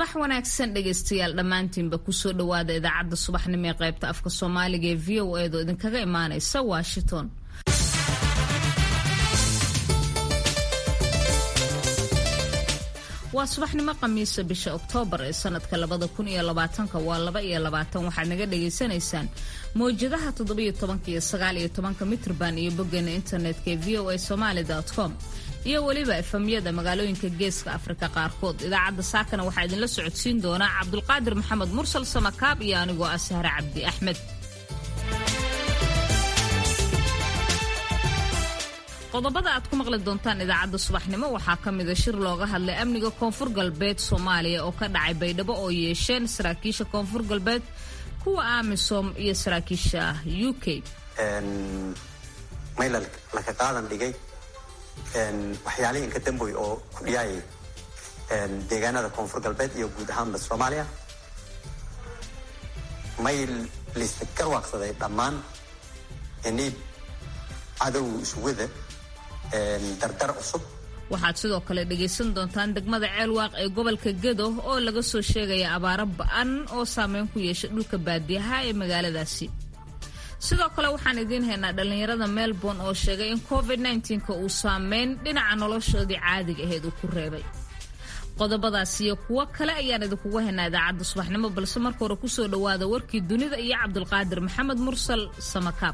subax wanaagsan dhegaystayaal dhammaantiinba kusoo dhowaada idaacadda subaxnimo ee qaybta afka soomaaliga ee v o edo idinkaga imaanaysa washington waa subaxnimo khamiisa bisha oktoobar ee sanadka labada kun iyo labaatanka waa laba iyo labaatan waxaad naga dhagaysanaysaan mawjadaha toddobiyo tobanka iyo sagaal iyo tobanka mitrban iyo boggeena internetka ee v o a somaali com iyo weliba efamyada magaalooyinka geeska afrika qaarkood idaacadda saakana waxaa idinla socodsiin doonaa cabdulqaadir maxamed mursal samakaab iyo anigoo ah sahre cabdi axmed qodobada aad ku maqli doontaan idaacadda subaxnimo waxaa ka mida shir looga hadlay amniga koonfur galbeed soomaaliya oo ka dhacay baydhabo oo yeesheen saraakiisha koonfur galbeed kuwa amisom iyo saraakiisha u k maylal laka qaadan dhigay waxyaalihii inka damboy oo ku dhiyaayay deegaanada koonfur galbeed iyo guud ahaanba soomaaliya may layska garwaaqsaday dhammaan inay cadow iswada dardar cusub waxaad sidoo kale dhagaysan doontaan degmada ceelwaaq ee gobolka gedo oo laga soo sheegaya abaaro ba-an oo saameyn ku yeesha dhulka baadiyaha ee magaaladaasi sidoo kale waxaan idiin haynaa dhallinyarada melbourne oo sheegay in covid nka uu saameyn dhinaca noloshoodii caadiga aheyd uu ku reebay qodobadaas iyo kuwo kale ayaan idinkugu haynaa idaacadda subaxnimo balse marka hore kusoo dhowaada warkii dunida iyo cabdulqaadir maxamed mursal samakaab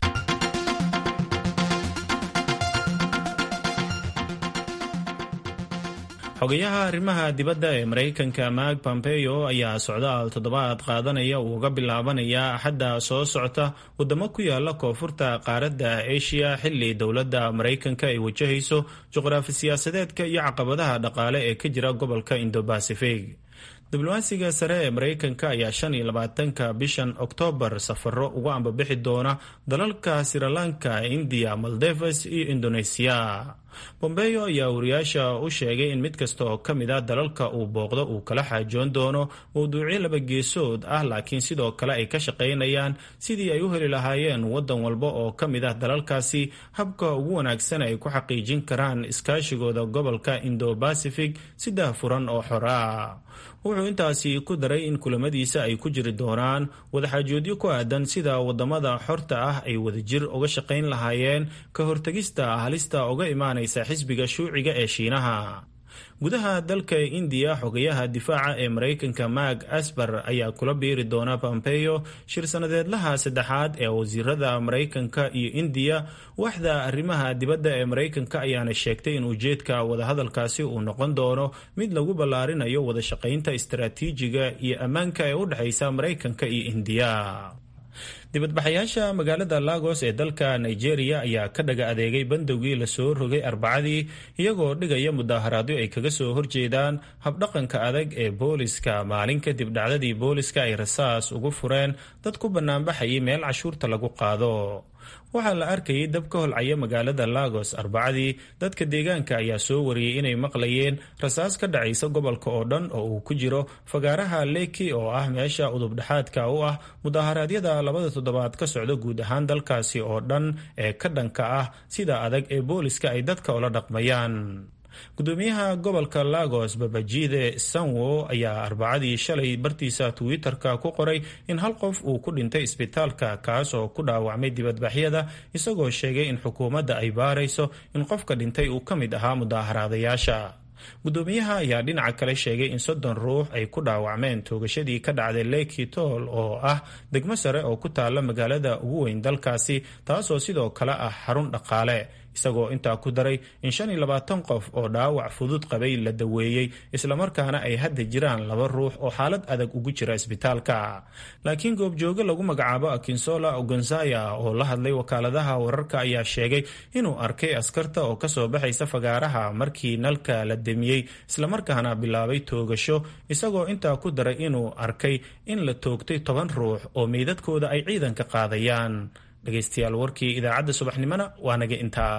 xogayaha arrimaha dibadda ee maraykanka mark pompeo ayaa socdaal toddobaad qaadanaya uu uga bilaabanaya axadda soo socota wadamo ku yaala koonfurta qaaradda asia xilli dowladda maraykanka ay wajahayso juqraafi siyaasadeedka iyo caqabadaha dhaqaale ee ka jira gobolka indo-bacific diblomaasiga sare ee maraykanka ayaa shan iyo labaatanka bishan oktoobar safaro uga ambabixi doona dalalka sirilanka indiya maldeves iyo indoneesiya bombeyo ayaa wariyaasha u sheegay in mid kasta oo ka mid a dalalka uu booqdo uu kala xaajoon doono mowduucyo laba geesood ah laakiin sidoo kale ay ka shaqaynayaan sidii ay u heli lahaayeen waddan walba oo ka mid ah dalalkaasi habka ugu wanaagsan ay ku xaqiijin karaan iskaashigooda gobolka indo-bacific si daahfuran oo xora wuxuu intaasi ku daray in kulamadiisa ay ku jiri doonaan wadaxaajoodyo ku aadan sida wadamada xorta ah ay wadajir uga shaqayn lahaayeen ka hortegista halista uga imaanaysa xisbiga shuuciga ee shiinaha gudaha dalka indiya xogayaha difaaca ee maraykanka mark asbar ayaa kula biiri doona pompeo shir sanadeedlaha saddexaad ee wasiirada maraykanka iyo indiya waxda arrimaha dibadda ee maraykanka ayaana sheegtay in ujeedka wadahadalkaasi uu noqon doono mid lagu ballaarinayo wada shaqaynta istaraatiijiga iyo ammaanka ee u dhexaysa maraykanka iyo indiya dibadbaxayaasha magaalada lagos ee dalka nigeria ayaa ka dhaga adeegay bandowgii lasoo rogay arbacadii iyagoo dhigaya mudaharaadyo ay kaga soo horjeedaan habdhaqanka adag ee booliska maalin kadib dhacdadii booliska ay rasaas ugu fureen dad ku banaanbaxayay meel cashuurta lagu qaado waxaa la arkayay dab ka holcaya magaalada lagos arbacadii dadka deegaanka ayaa soo wariyey inay maqlayeen rasaas ka dhacaysa gobolka oo dhan oo uu ku jiro fagaaraha leki oo ah meesha udubdhexaadka u ah mudaharaadyada labada toddobaad ka socda guud ahaan dalkaasi oo dhan ee ka dhanka ah sida adag ee booliska ay dadka ula dhaqmayaan gudoomiyaha gobolka lagos babajide sanwo ayaa arbacadii shalay bartiisa twitter-ka ku qoray in hal qof uu ku dhintay isbitaalka kaas oo ku dhaawacmay dibadbaxyada isagoo sheegay in xukuumadda ay baarayso in qofka dhintay uu ka mid ahaa mudaaharaadayaasha gudoomiyaha ayaa dhinaca kale sheegay in soddon ruux ay ku dhaawacmeen toogashadii ka dhacday leki toll oo ah degmo sare oo ku taalla magaalada ugu weyn dalkaasi taasoo sidoo kale ah xarun dhaqaale isagoo intaa ku daray in shan iyo labaatan qof oo dhaawac fudud qabay la daweeyey islamarkaana ay hadda jiraan laba ruux oo xaalad adag ugu jira isbitaalka laakiin goobjooge lagu magacaabo akinsola ogonzaya oo la hadlay wakaaladaha wararka ayaa sheegay inuu arkay askarta oo kasoo baxaysa fagaaraha markii nalka la demiyey islamarkaana bilaabay toogasho isagoo intaa ku daray inuu arkay in la toogtay toban ruux oo meydadkooda ay ciidanka qaadayaan dhegaystayaal warkii idaacadda subaxnimona waa naga intaa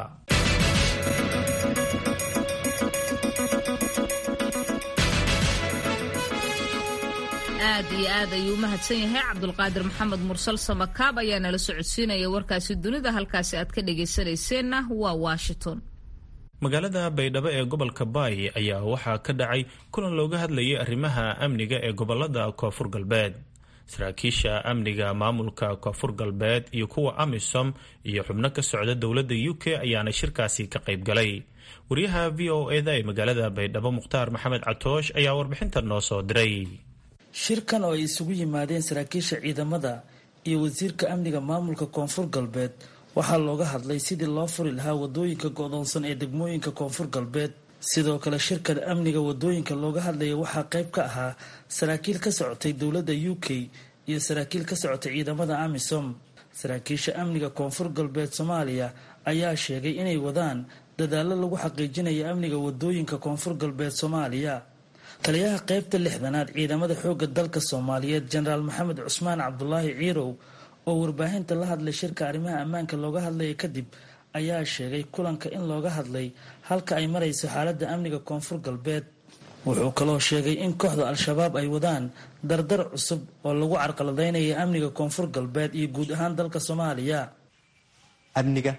aad iyo aad ayuu u mahadsan yahay cabdulqaadir maxamed mursal samakaab ayaa nala socodsiinaya warkaasi dunida halkaasi aad ka dhagaysanayseena waa washington magaalada baydhabo ee gobolka baay ayaa waxaa ka dhacay kulan looga hadlayay arrimaha amniga ee gobolada koonfur galbeed saraakiisha amniga maamulka koonfur galbeed iyo kuwa amisom iyo xubno ka socda dowladda u k ayaana shirkaasi ka qayb galay wariyaha v o eda ee magaalada baydhabo mukhtaar maxamed catoosh ayaa warbixintan noo soo diray shirkan oo ay isugu yimaadeen saraakiisha ciidamada iyo wasiirka amniga maamulka koonfur galbeed waxaa looga hadlay sidii loo furi lahaa wadooyinka go-doonsan ee degmooyinka koonfur galbeed sidoo kale shirkan amniga wadooyinka looga hadlaya waxaa qayb ka ahaa saraakiil ka socotay dowladda u k iyo saraakiil ka socotay ciidamada amisom saraakiisha amniga koonfur galbeed soomaaliya ayaa sheegay inay wadaan dadaallo lagu xaqiijinayo amniga wadooyinka koonfur galbeed soomaaliya taliyaha qaybta lixdanaad ciidamada xoogga dalka soomaaliyeed jenaraal maxamed cusmaan cabdulaahi ciirow oo warbaahinta la hadlay shirka arrimaha ammaanka looga hadlaya kadib ayaa sheegay kulanka in looga hadlay halka ay marayso xaaladda amniga koonfur galbeed wuxuu kaloo sheegay in kooxda al-shabaab ay wadaan dardar cusub oo lagu carqaladeynayo amniga koonfur galbeed iyo guud ahaan dalka soomaaliya amniga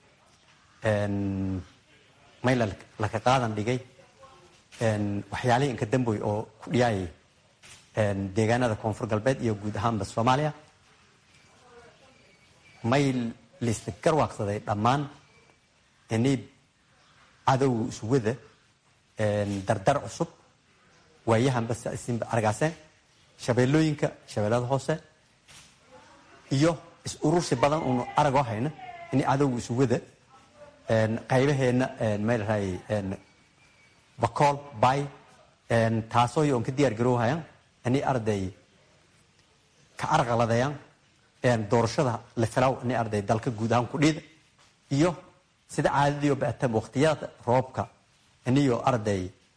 mayla laka qaadan dhigay waxyaalihii inka damboy oo ku dhiyaayay deegaanada koonfur galbeed iyo guud ahaanba soomaaliya may layska garwaaqsaday dhammaan inay cadowga iswada dardar cusub waayahanba isinba argaaseen shabeellooyinka shabeellada hoose iyo is urursi badan uunu aragoo hayna inay cadowga iswada qaybaheenna maylahay bakool bay taasoo yoon ka diyaar garoohayaan inay arday ka arqaladayaan doorashada la filaw inay arday dalka guud ahaan ku dhiida iyo sida caadadiio baatam waqtiyada roobka iniyo arday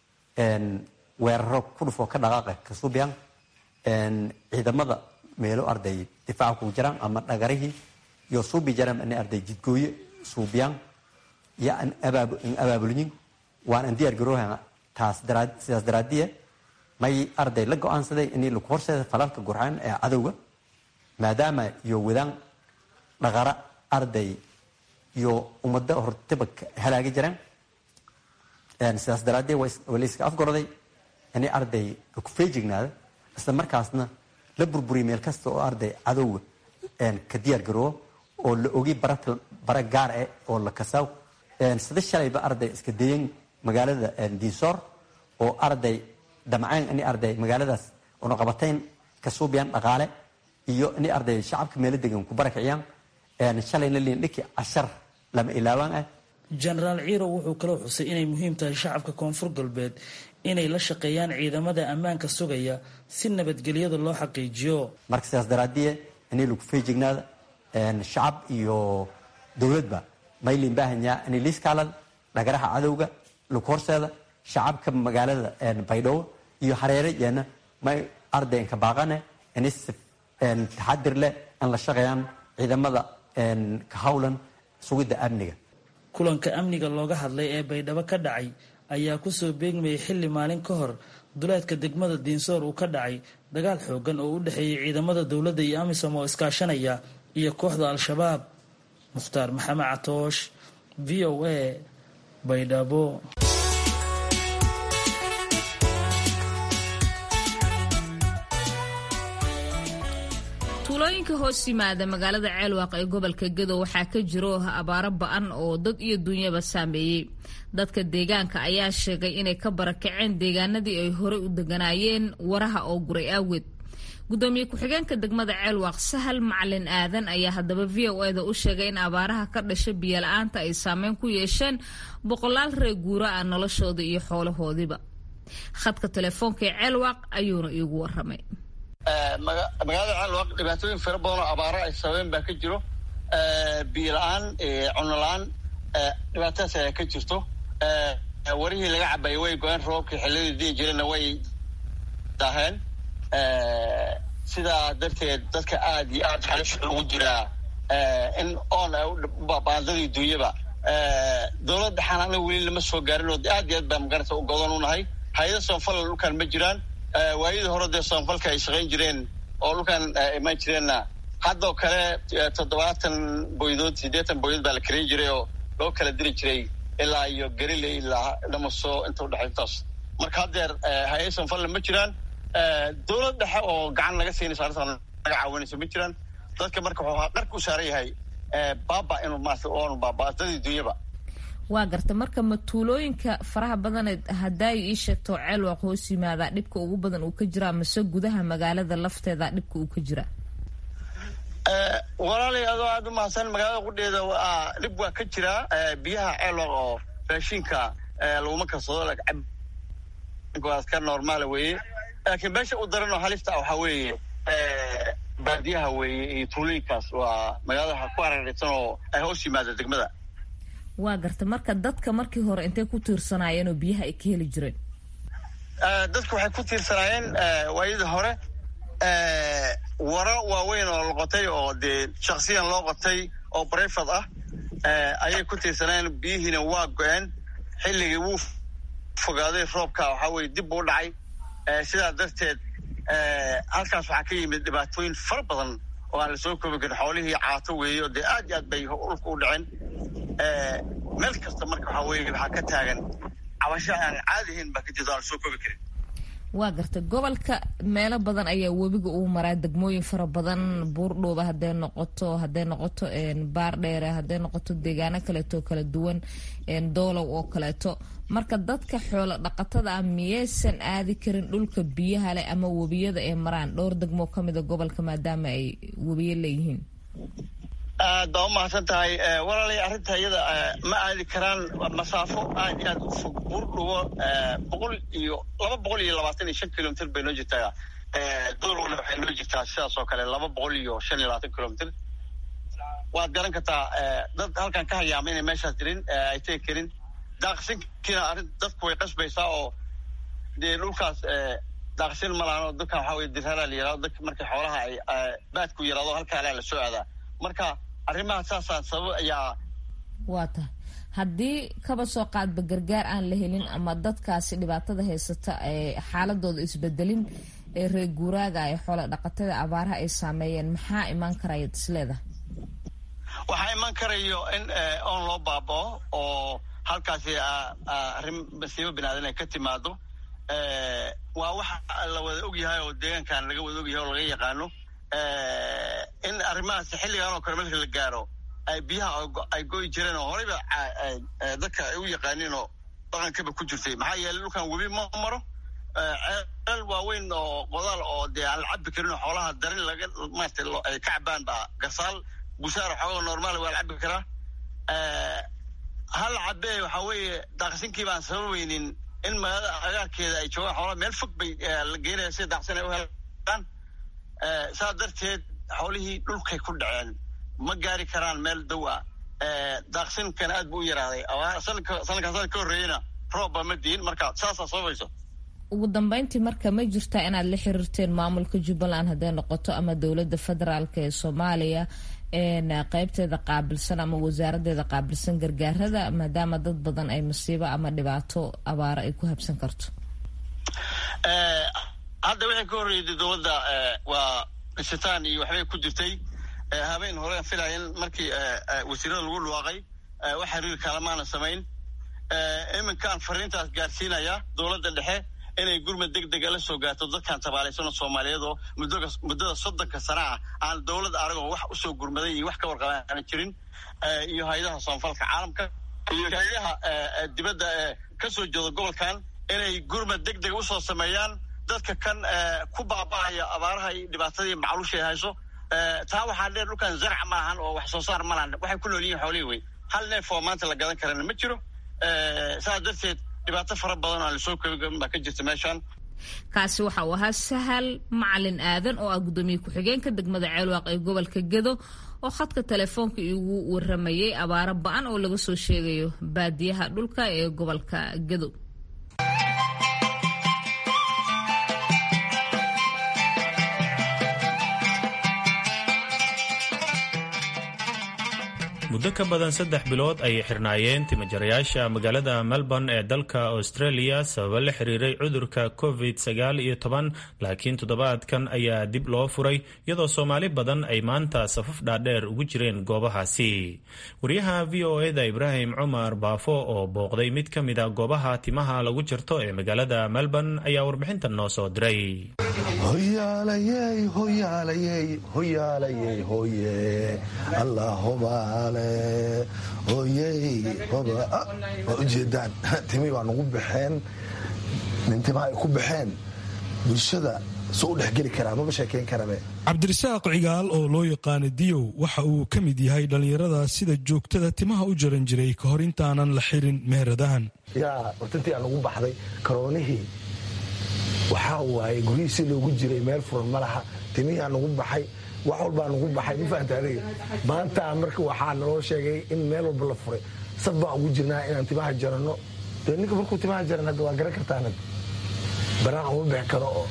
weeraro ku dhufoo ka dhaqaaqa ka suubiyaan ciidamada meelo arday difaaca kugu jiraan ama dhagarihii iyo suubi jaraan inay arday jidgooye suubiyaan iyo an abaabulyin waan an diyaar garoohaya taas sidaas daraadiye may arday la go-aansaday inay lagu horseeda falalka gurxaan ee cadowga maadaama iyo wadaan dhaqara arday iyo ummado hortaba halaagi jiraan sidaas daraadee waa layska afgorday inay arday ku feejignaada isla markaasna la burburiya meel kasta oo arday cadowga ka diyaar garoobo oo la ogi bara gaar eh oo la kasaaw sida shalayba arday iska dayan magaalada diisoor oo arday damceen inay arday magaaladaas unaqabatayn ka suubiyaan dhaqaale iyo inay arday shacabka meelo degan ku barakiciyaan shalayna liindhiki cashar lama ilaawaan ah jenaraal ciirow wuxuu kaloo xusay inay muhiim tahay shacabka koonfur galbeed inay la shaqeeyaan ciidamada ammaanka sugaya si nabadgelyada loo xaqiijiyo marka sidaas daraadiye inay lagu feejignaada shacab iyo dowladba maylin baahanyaa inay liiskaalada dhagaraha cadowga lagu horseeda shacabka magaalada baydhabo iyo hareere yeena may ardaynka baaqane inay taxadir leh in la shaqeeyaan ciidamada ka howlan sugidda amniga kulanka amniga looga hadlay ee baydhabo ka dhacay ayaa kusoo beegmayay xilli maalin ka hor duleedka degmada diinsoor uu ka dhacay dagaal xoogan oo u dhexeeyay ciidamada dowladda iyo amisom oo iskaashanaya iyo kooxda al-shabaab mukhtaar maxamed catoosh v o a baydhabo tuulooyinka hoos yimaada magaalada ceelwaaq ee gobolka gedo waxaa ka jiro abaaro ba-an oo dad iyo dunyaba saameeyey dadka deegaanka ayaa sheegay inay ka barakaceen deegaanadii ay horey u deganaayeen waraha oo guray aaweed gudoomiye ku-xigeenka degmada ceelwaaq sahal macalin aadan ayaa haddaba v o eda u sheegay in abaaraha ka dhasha biyola-aanta ay saameyn ku yeesheen boqolaal reer guura ah noloshooda iyo xoolahoodiiba khadka telefoonka ee ceelwaaq ayuuna iigu waramay magaalada ceelwaaq dhibaatooyin fara badan oo abaaro ay sababeen baa ka jiro biyo la-aan cuno la-aan dhibaatadaas ayaa ka jirto warihii laga cabayay way go-een roobkii xilladii dii jireenna way daaheen sidaa darteed dadka aad iyo aad xalisha ugu jiraa in oon baandadii duunyaba dowladda xanaana weli lama soo gaarin oo aad iyo aad baa magarata u godan u nahay hay-ada soonfal dhulkaan ma jiraan waayadii hore dee soonfalka ay shaqayn jireen oo dhulkaan imaan jireenna haddoo kale toddobaatan boydood siddeetan boydood baa la karayn jiray oo loo kala diri jiray ilaa iyo gariley ilaa dhamaso inta udhexaytaas marka haddeer hay-aysan falle ma jiraan dowlad dhexe oo gacan naga siinaysa arrintan naga caawinaysa ma jiraan dadka marka wuxuu dharka u saaran yahay baaba inuu maarata oonu baabaa dadii dunyaba waa garta marka ma tuulooyinka faraha badaneed hadaayo ii sheegto ceelwaaq hoos yimaadaa dhibka ugu badan uu ka jiraa mase gudaha magaalada lafteeda dhibka uu ka jiraa walaalay adoo aada u mahadsan magaalada qudheeda dhib waa ka jiraa biyaha ceelwaaq oo raashinka laguma karsado ka normaala weeye laakiin meesha u daran oo halista ah waxaa weeye baadiyaha weeye iyo tuulooyinkaas waa magaalada ku hareeraysan oo ay hoos yimaada degmada waa garta marka dadka markii hore intay ku tiirsanaayeen oo biyaha ay ka heli jireen dadka waxay ku tiirsanaayeen waayadii hore waro waaweyn oo loqotay oo dee shaksiyan loo qotay oo brefad ah ayay ku tiirsanaayeen biyihiina waa go-een xilligii wuu fogaaday roobka waxaa weye dib buu dhacay sidaa darteed halkaas waxaa ka yimid dhibaatooyin fara badan oo aan la soo koobi karin xoolihii caato weeye oo dee aad iyo aad bay dhulka u dhaceen meel kasta marka waxaa weye waxaa ka taagan cabasho aan caadihayn baa ka jirta aan la soo koobi karin waa garta gobolka meelo badan ayaa webiga uu maraa degmooyin fara badan buurdhooba hadday noqoto hadday noqoto baardheere hadday noqoto deegaano kaleeto kala duwan doolow oo kaleeto marka dadka xoolo dhaqatada ah miyaysan aadi karin dhulka biyaha leh ama webiyada ay maraan dhowr degmoo ka mida gobolka maadaama ay webiyo leeyihiin aad baa u mahadsan tahay walaalay arrinta iyada ma aadi karaan masaafo aad iyo aad u fog buurdhubo boqol iyo laba boqol iyo labaatan iyo shan kilomitr bay noo jirtaa doolowna waxay noo jirtaa sidaas oo kale laba boqol iyo shan iyo labaatan kilomitr waad garan kartaa dad halkan ka hayaama inay meeshaas jirin ay tegi karin daaqsinkiina arrin dadku way qasbaysaa oo dee dhulkaas daaqsin malaano dadkan waxaa weye dirharaa la yirahdo dadka markay xoolaha ay baadku yaraado halkaa alaa la soo aadaa marka arrimaha saasaan sabab ayaa waa tahay haddii kaba soo qaadba gargaar aan la helin ama dadkaasi dhibaatada haysata ee xaaladooda isbedelin ee reer guuraaga ee xoola dhaqatada abaaraha ay saameeyeen maxaa imaan karaya isleedaha waxaa iman karayo in oon loo baabao oo halkaasi arrin masiibo binaadan ay ka timaado waa waxa la wada ogyahay oo deegaankan laga wada ogyahay oo laga yaqaano in arrimahaas xilligan oo kale marka la gaaro ay biyaha ay goyi jireen oo horeyba dadka ay u yaqaaniin oo dhaqankaba ku jirtay maxaa yeeley dhulkan webi ma maro ceelal waaweyn oo qodaal oo dee aan la cabi karin oo xoolaha darin laga maarata ay ka cabaan baa gasaal bushaar xoogaa normaal waa la cabi karaa hal cabee waxaa weeye daaqsinkii baan sababaynin in magaalada agaarkeeda ay joogaan xoolaha meel fog bay la geynaya sida daaqsin ay u helaan saa darteed xoolihii dhulkay ku dhaceen ma gaari karaan meel dow ah daaqsinkan aad buu u yaraaday sanadkaa sanad ka horreeyena roobba ma diin marka saasaa sababayso ugu dambeyntii marka ma jirtaa inaad la xiriirteen maamulka jubbaland hadday noqoto ama dowladda federaalk ee soomaaliya qeybteeda qaabilsan ama wasaaradeeda qaabilsan gargaarada maadaama dad badan ay masiibo ama dhibaato abaaro ay ku habsan karto hadda waxay ka horreeyday dowladda waa dhishitaan iyo waxbay ku jirtay habeen hore filayan markii wasiirada lagu dhawaaqay wax xiriir kalamaana samayn iminkaan fariintaas gaarsiinaya dowladda dhexe inay gurmad deg dega la soo gaarto dadkan tabaalaysanoo soomaaliyeed oo muddada soddonka sana ah aan dowladda aragoo wax usoo gurmaday iyo wax ka warqaba aana jirin iyo hay-adaha soonfalka caalamka iyo hay-adaha dibadda ee ka soo jeeda gobolkan inay gurmad deg dega usoo sameeyaan dadka kan ku baaba'aya abaaraha iyo dhibaatadii macluushay hayso taa waxaa dheer dhulkan zarc maahan oo wax soo saar malahan waxay ku nool yihin xoolihii wey hal neef oo maanta la gadan karana ma jiro saas darteed dhibaato fara badan oo aan lasoo koobi karin baa ka jirta meeshan kaasi waxa uu ahaa sahal macalin aadan oo ah guddoomiye ku-xigeenka degmada ceelwaaq ee gobolka gedo oo khadka telefoonka igu waramayay abaaro ba-an oo laga soo sheegayo baadiyaha dhulka ee gobolka gedo muddo ka badan saddex bilood ayay xirnaayeen timajarayaasha magaalada melbourne ee dalka australia sababo la xiriiray cudurka covid sagaal iyo toban laakiin toddobaadkan ayaa dib loo furay iyadoo soomaali badan ay maanta safaf dhaadheer ugu jireen goobahaasi wariyaha v o eda ibraahim cumar baafo oo booqday mid ka mid a goobaha timaha lagu jarto ee magaalada melbourne ayaa warbixintan noo soo diray waa ujeedaan timi baa nagu baxeen nintimaa ay ku baxeen bulshada soo u dhexgeli karaa maba sheekayn karabe cabdirasaaq cigaal oo loo yaqaana diyow waxa uu ka mid yahay dhallinyarada sida joogtada timaha u jaran jiray ka hor intaanan la xirin meheradahan yaa hortintii aa nagu baxday karoonihii waxaa waaye guryihiisi loogu jiray meel furan ma laha timihii aa nagu baxay wax walbaa nagu baxay ma fahamta adiga maanta marka waxaa naloo sheegay in meel walba la furay saf baan ugu jirnaa inaan timaha jaranno dee ninka markuu timaha jaran hadda waa garan kartaanad banaan uma bixi karo oo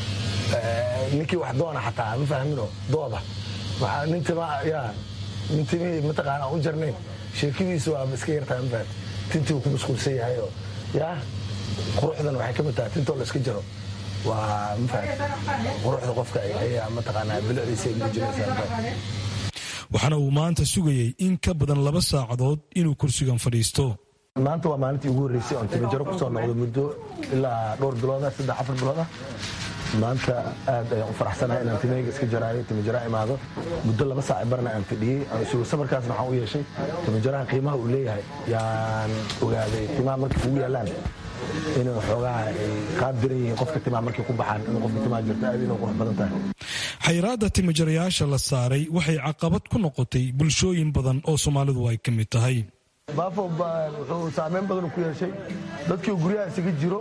ninkii wax doona xataa ma fahmino dooda waxaa nin tima yaa nin timihii mataqaana u jarnayn sheekadiisu waaba iska yartaa ma fahamta tintii uu ku mashquulsan yahay oo yaa quruxdan waxay ka mid tahay tintoo la iska jaro waa quruxda qofka ayaa mataqaanaa bilicdiisa ay muujinaysaa waxaana uu maanta sugayey in ka badan laba saacadood inuu kursigan fadhiisto maanta waa maalintii ugu horreysay oon timajaro kusoo noqdo muddo ilaa dhowr bilooda saddex afar bilooda maanta aad ayaan u faraxsanahay inaan timahayga iska jaraayo timajara imaado muddo laba saac barna aan fadhiyey aan sugo safarkaasna waxaan u yeeshay timajaraha qiimaha uu leeyahay yaan ogaaday timaha markay kugu yaalaan inay xoogaha ay qaab diran yihiin qofka timaha markay ku baxaan in qofka timaha jirto aad inay qurux badan tahay xayiraadda timajarayaasha la saaray waxay caqabad ku noqotay bulshooyin badan oo soomaalidu ay ka mid tahay baafo wuxuu saameyn badan ku yeeshay dadkii guryaha isaga jiro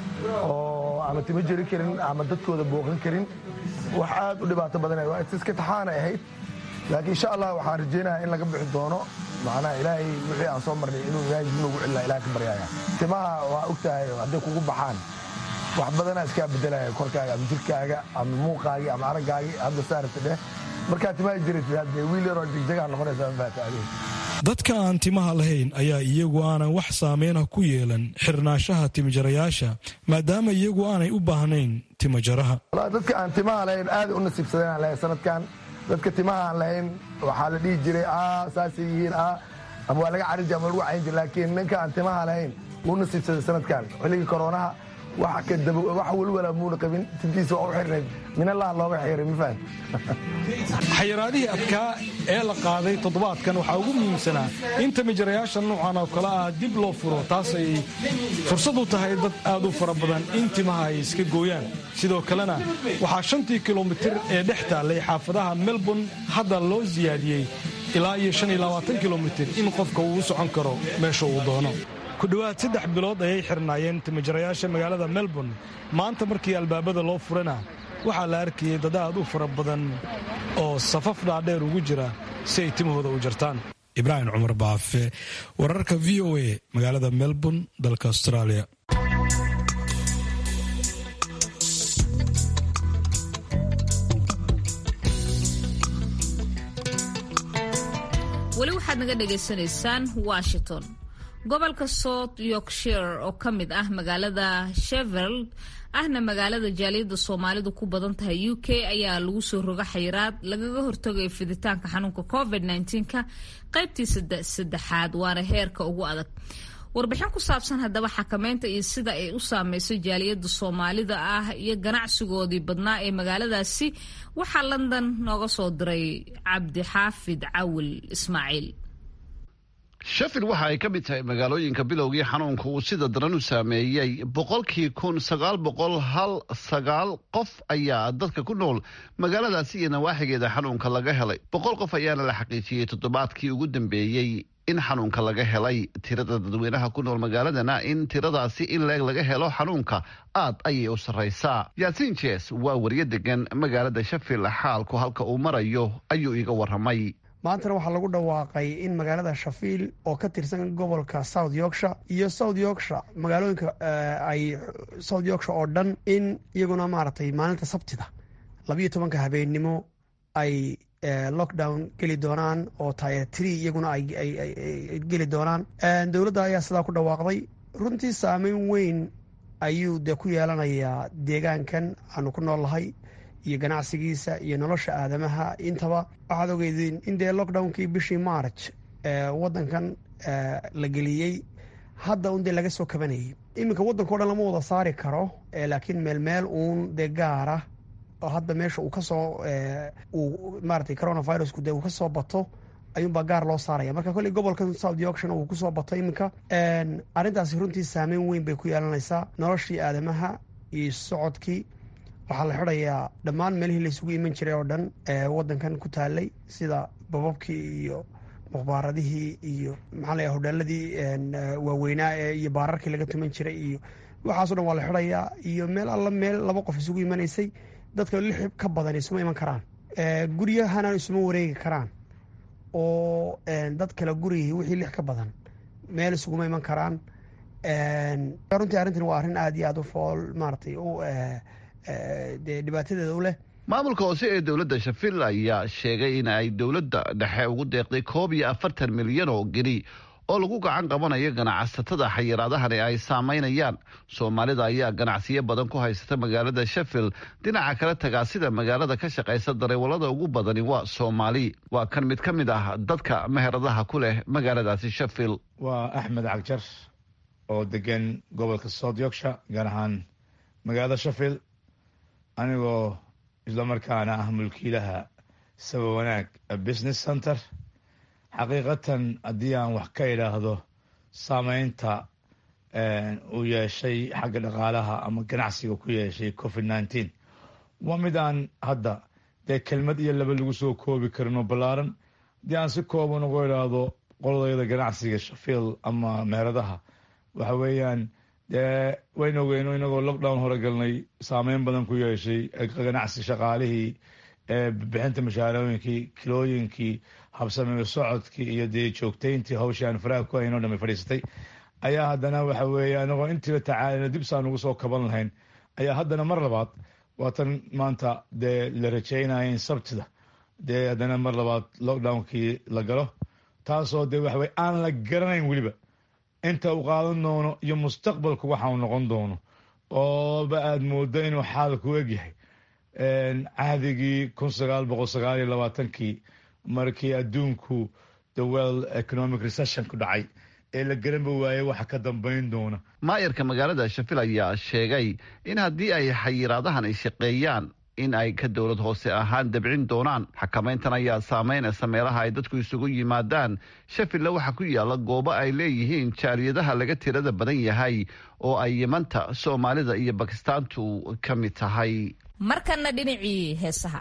oo ama timo jari karin ama dadkooda booqan karin wax aad u dhibaato badan iska taxaanay ahayd laakiin insha allah waxaan rajeynaya in laga bixi doono macnaha ilaahay wixii aan soo marnay inuu ilaahay dib noogu celina ilaah ka baryaya timaha waa ogtahay hadday kugu baxaan wax badanaa iskaa bedelaya korkaaga ama jirkaaga ama muuqaagii ama araggaagii hadda saarta dheh markaa timaha jiratid haddee wiil yaroo jigjagaa noqonaysa mafaata adiga dadka aan timaha lahayn ayaa iyagu aanan wax saameyna ku yeelan xirnaanshaha timajarayaasha maadaama iyagu aanay u baahnayn timajaraha dadka aan timaha lahayn aaday u nasiibsadeen lahay sanadkan dadka timaha aan lahayn waxaa la dhihi jiray saasay yihiin ama waa laga cariji ama lagu cayn jira laakiin ninka aan timaha lahayn wuu nasiibsaday sanadkan xilligii koronaha wax walwala muuna qabin tintiisa waa u xirnayd minallaha looga xiray ma fahan xayiraadihii adkaa ee la qaaday toddobaadkan waxaa ugu muhiimsanaa in timajarayaasha noocan oo kale ah dib loo furo taas ay fursad u tahay dad aad u fara badan in timaha ay iska gooyaan sidoo kalena waxaa shantii kilomitir ee dhex taallay xaafadaha melbourne hadda loo siyaadiyey ilaa iyo shan iyo labaatan kilomitir in qofka uu u socon karo meesha uu doono ku dhowaad saddex bilood ayay xirnaayeen timajarayaasha magaalada melbourne maanta markii albaabada loo furana waxaa la arkayay dad aad u fara badan oo safaf dhaadheer ugu jira si ay timahooda u jartaan ibraahim cumar baafe wararka v o a magaalada melbourne dalka australia weli waxaad naga dhagaysanaysaan washington gobolka south yorkshire oo ka mid ah magaalada shefield ahna magaalada jaaliyadda soomaalidu ku badan tahay u k ayaa lagu soo roga xayiraad lagaga hortagayo fiditaanka xanuunka covid -19ka qaybtii saddexaad waana heerka ugu adag warbixin ku saabsan haddaba xakameynta iyo sida ay u saameysay jaaliyadda soomaalida ah iyo ganacsigoodii badnaa ee magaaladaasi waxaa london nooga soo diray cabdixaafid cawil ismaaciil sheffield waxa ay ka mid tahay magaalooyinka bilowgii xanuunka uu sida daran u saameeyey boqolkii kun sagaal boqol hal sagaal qof ayaa dadka ku nool magaaladaasi iyo nawaaxigeeda xanuunka laga helay boqol qof ayaana la xaqiijiyey toddobaadkii ugu dambeeyey in xanuunka laga helay tirada dadweynaha ku nool magaaladana in tiradaasi in leeg laga helo xanuunka aad ayay u sarraysaa yaasiin jes waa wariyo degan magaalada sheffield xaalku halka uu marayo ayuu iga waramay maantana waxaa lagu dhawaaqay in magaalada shafiil oo ka tirsan gobolka south yorkshire iyo south yorkshire magaalooyinka ay south yorkshire oo dhan in iyaguna maaragtay maalinta sabtida labiyo tobanka habeennimo ay lockdown geli doonaan oo tire tree iyaguna ay geli doonaan dowladda ayaa sidaa ku dhawaaqday runtii saameyn weyn ayuu dee ku yeelanayaa deegaankan aanu ku noolnahay iyo ganacsigiisa iyo nolosha aadamaha intaba waxaad ogeydeen in dee lockdownkii bishii march wadankan la geliyey hadda un dee laga soo kabanayay iminka waddanka o dhan lama wada saari karo laakiin meel meel uun dee gaara oo hadda meesha uu kasoo uu maratay coronavirusku dee uu kasoo bato ayuunbaa gaar loo saaraya marka kolley gobolkan south yorkshire uu kusoo bato iminka arrintaasi runtii saameyn weyn bay ku yeelanaysaa noloshii aadamaha iyo socodkii waxaa la xidhayaa dhammaan meelihii laysugu iman jiray oo dhan waddankan ku taalay sida bababkii iyo mukhbaaradihii iyo maxaa laya hodheeladii waaweynaa ee iyo baararkii laga tuman jiray iyo waxaaso dhan waa la xidhayaa iyo meel alla meel laba qof isugu imanaysay dadka lix ka badan isuma iman karaan guryahana isuma wareegi karaan oo dad kale gurigii wixii lix ka badan meel isuguma iman karaan runtii arrintan waa arrin aad iyo aad u fool maaratay u dee dhibaatadeeda u leh maamulka hoose ee dowladda shafil ayaa sheegay in ay dowladda dhexe ugu deeqday koob iyo afartan milyan oo geni oo lagu gacan qabanayo ganacsatada xayiraadahani ay saameynayaan soomaalida ayaa ganacsiyo badan ku haysata magaalada sheffield dhinaca kale tagaasida magaalada ka shaqaysa dareewalada ugu badani waa soomaali waa kan mid ka mid ah dadka meheradaha ku leh magaaladaasi sheffield waa axmed cagjar oo degan gobolka south yorkshire gaar ahaan magaalada sheffield anigoo islamarkaana ah mulkiilaha saba wanaag business center xaqiiqatan haddii aan wax ka idhaahdo saameynta uu yeeshay xagga dhaqaalaha ama ganacsiga ku yeeshay covid nineteen waa mid aan hadda dee kelmad iyo laba lagu soo koobi karin oo ballaaran haddii aan si kooban ugu idhaahdo qoladayda ganacsiga shafiil ama meheradaha waxa weeyaan dee waynu ogeyno inagoo lockdown hore galnay saameyn badan ku yeeshay ganacsi shaqaalihii bixinta mashaarooyinkii kilooyinkii habsamee socodkii iyo dee joogtayntii hawshii aan faraha ku hayn o dhami fadhiisatay ayaa haddana waxa weeye anagoo intiiba tacaalina dib saan ugu soo kaban lahayn ayaa haddana mar labaad waatan maanta dee la rajeynaya in sabtida dee haddana mar labaad lockdownkii la galo taasoo dee waxaweye aan la garanayn weliba inta uu qaadan doono iyo mustaqbalku waxa uu noqon doono ooba aada moodo inuu xaalku egyahay cahdigii kun sagaal boqol sagaal iyo labaatankii markii adduunku the world economic recession ku dhacay ee la garanba waayey waxa ka dambayn doona maayarka magaalada shafil ayaa sheegay in haddii ay xayiraadahan ay shaqeeyaan in ay ka dowlad hoose ahaan dabcin doonaan xakamayntan ayaa saameynaysa meelaha ay dadku isugu yimaadaan shafilla waxaa ku yaalla goobo ay leeyihiin jaaliyadaha laga tirada badan yahay oo ay yimanta soomaalida iyo bakistaantu ka mid tahay markana dhinacii heesaha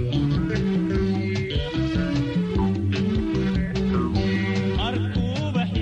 markuuba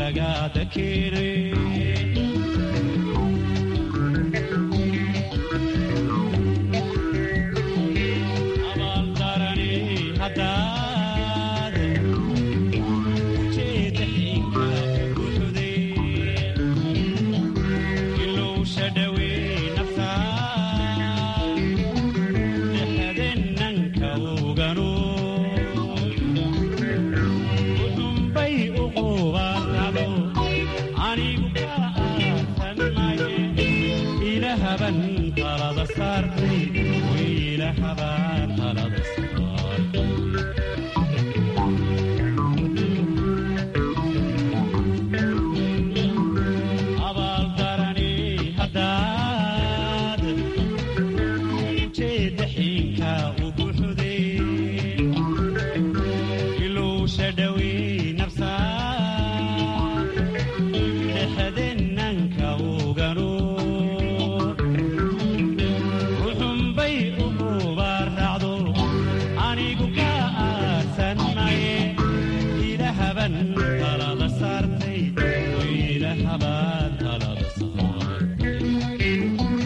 lagaada keenay abaaldarani haddaad ujeeda xinka buuxday ilowsha dhawey naftaa dhexdenanka ogano uxunbay uqubaarado anigu ka aasanmaye ilahaban talada saartay wiilahaban talada saartay abaaldarani haddaad ujeeda xinka u buuxday ilowsha dhawey nafsaa dhexdenanka ogano ruxunbay u qubaaracdo anigu ka aasan maye ilahaban talada saartay wiilahaban talada saartay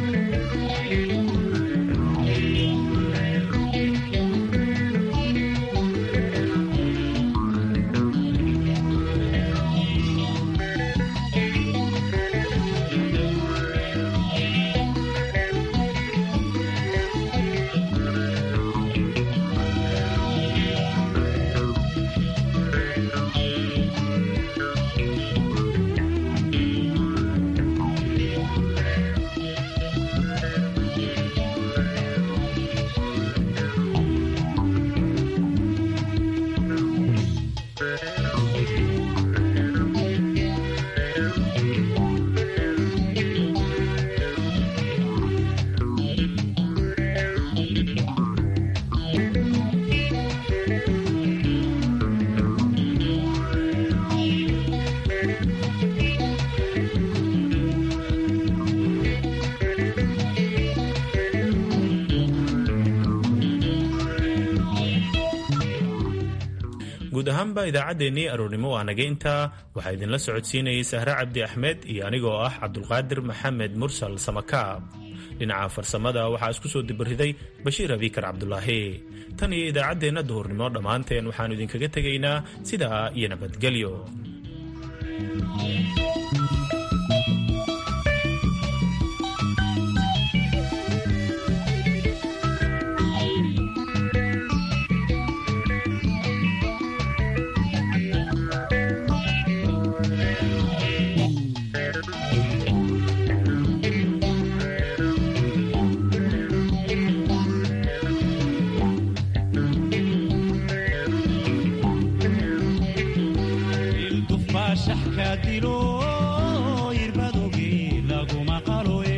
guud ahaanba idaacaddeenii aroornimo waa naga intaa waxaa idinla socodsiinayay sahre cabdi axmed iyo anigoo ah cabdulqaadir maxamed mursal samakaab dhinaca farsamada waxaa isku soo dibariday bashiir abikar cabdulaahi tan iyo idaacaddeenna duhurnimo dhammaanteen waxaannu idinkaga tegaynaa sidaa iyo nabadgelyo ildufaashaxka dilo irbadogii laguma qaloe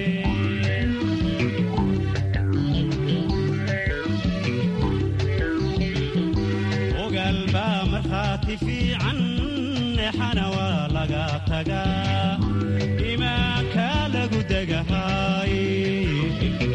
ogaal baa markhaati fiican exana waa laga tagaa imaanka lagu degahaaye